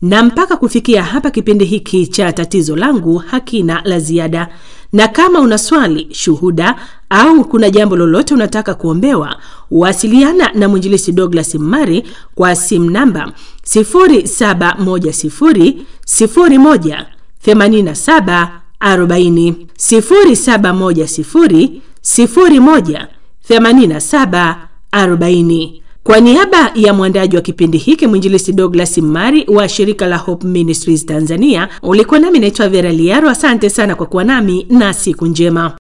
Na mpaka kufikia hapa, kipindi hiki cha tatizo langu hakina la ziada, na kama una swali, shuhuda au kuna jambo lolote unataka kuombewa, wasiliana na mwinjilisi Douglas Mmari kwa simu namba 0710 01 87 40 0710 01 87 40. Kwa niaba ya mwandaji wa kipindi hiki mwinjilisi Douglas Mmari wa shirika la Hope Ministries Tanzania, ulikuwa nami naitwa Vera Liaro. Asante sana kwa kuwa nami na siku njema.